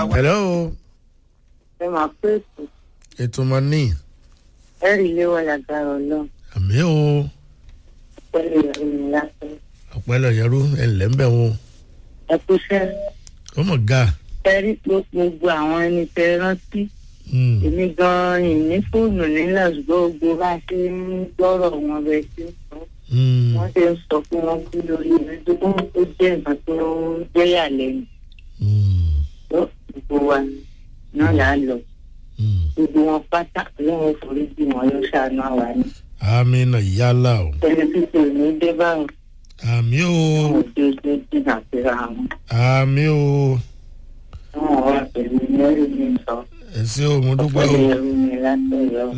wá. hello ẹ máa pé ètò ètò mọ ní ẹrì ilé wa lágbára ọlọ́run àmì o pẹ̀lú ìròyìn lásán ọ̀pẹ́lẹ̀ yẹrú ẹ̀lẹ́ ń bẹ̀ wọn ẹ kú iṣẹ́ ó mọ̀ ga ẹrí gbogbo àwọn ẹni tẹ rántí Mm, èmi gan-an ìní fóònù nílẹ̀ ṣùgbọ́n gbogbo bá a ṣe ń gbọ́rọ̀ wọn bẹ sí sọ mm, wọ́n ṣe ń sọ fún wọn kú lórí ìrìndógún tó jẹ́ nǹkan tó jẹ́yà lẹ́nu mm, tó gbogbo wa náà là á lọ mm. gbogbo wọn pátá lọ́wọ́ foríjì wọn ló ṣàánú àwa ni àmì nà yálà o tẹlifíṣàn ò ní dé báwọn àmì o àwọn òde ojú jìnnà síra wọn. àmì o wọn wà pẹ̀lú mẹ́rin ní sọ ẹ ṣé o mo dúpẹ́ pẹ̀lú o ẹrú mi látọ̀yọ́.